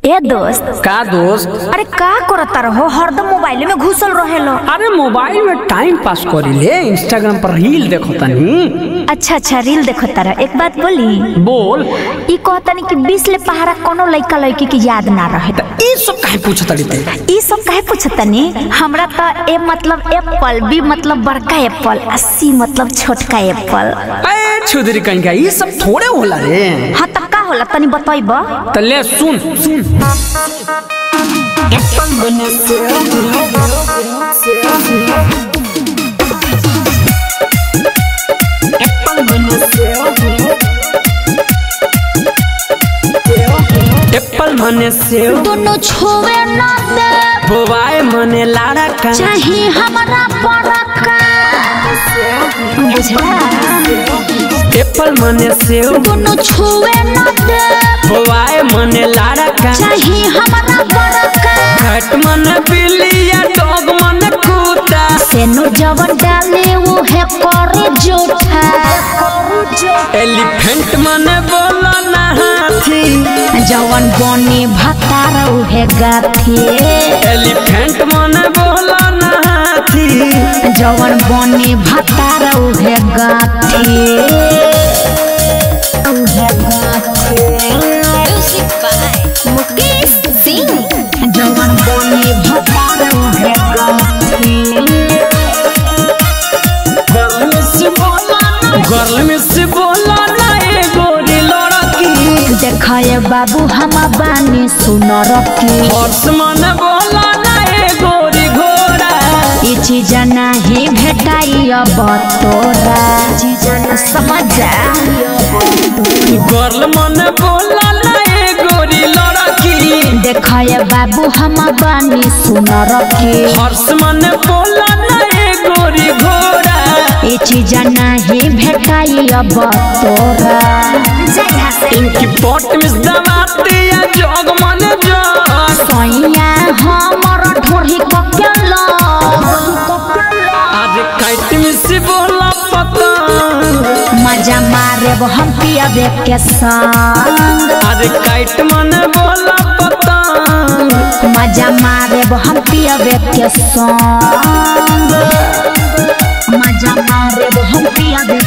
ए दोस्त का दोस्त अरे का करता रहो हरदम मोबाइल में घुसल रहेलो अरे मोबाइल में टाइम पास करी ले इंस्टाग्राम पर रील देखो तनी अच्छा अच्छा रील देखो तारा एक बात बोली बोल ई कहतनी कि बीस ले पहाड़ा कोनो लइका लइकी के याद ना रहे त ई सब काहे पूछत रे ई सब काहे पूछतनी हमरा त ए मतलब एप्पल बी मतलब बड़का एप्पल आ सी मतलब छोटका एप्पल ए छुदरी कहीं का ई सब थोड़े होला रे हाँ त का होला तनी बतैब त ले सुन सुन एप्पल मने सेव दोनों छुए ना दे बोवाए मने लाड़ा का चाहे हमरा बड़का बुझला एप्पल मने सेव दोनों छुए ना दे बोवाए मने लाड़ा का चाहे हमरा बड़का कैट मने बिल्लिया डॉग मने कुत्ता सेनु जवन डाले वो है करे जोठा एलिफेंट मने बोला ना हाथी जवन बने भतार उहे गाथी एलिफेंट मने बोला ना हाथी जवन बने भतार उहे गाथी उहे गाथी मुकेश सिंह जवन बने भतार उहे गाथी गर्ल में से बोला ना ए गोरी लड़की देखाए बाबू हम बानी सुनर की हर्ष मने बोला ना ए गोरी घोड़ा ई चीज नाही भेटाई अब तोरा समझ जा गर्ल मने बोला ना ए गोरी लड़की देखाए बाबू हम बानी सुनर की हर्ष मने बोला ना ए गोरी घोड़ा ई चीज नाही भेटाई अब तोरा इनकी पोट में दबाते या जोग मने जोग सैया हमर ढोरी ककेल आज काट में से बोला पतंग मजा मारे हम पियाबे के संग आज काट मने बोला पतंग मजा मारे हम पियाबे के संग मजा मारे हम पियाबे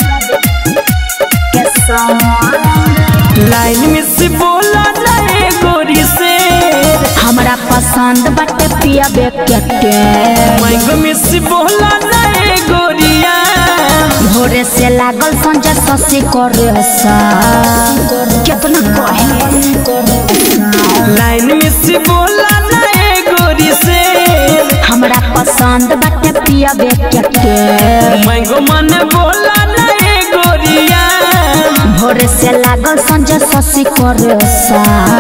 के संग लाइन में से बोला ना ए गोरी से हमरा पसंद बाटे पियाबे के टेम माइक में से बोला ना ए गोरिया भोरे से लागल संजय ससी करे सा कितना कहे लाइन में से बोला ना ए गोरी से हमरा पसंद बाटे पियाबे के टेम माइक मन बोला ना ए गोरिया भोरे से लागल संजय ससी करे सा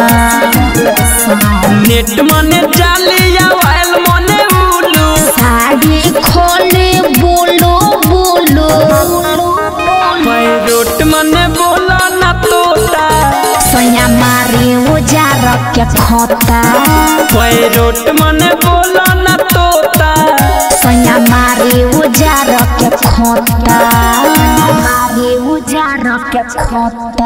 नेट मने जालिया वायल मने उलू साड़ी खोले बोलो बोलो पैरोट मने बोला ना तोता सैया मारी उजार के खोता पैरोट मने बोला ना तोता सैया मारी उजार के खोता मारी उजार के खोता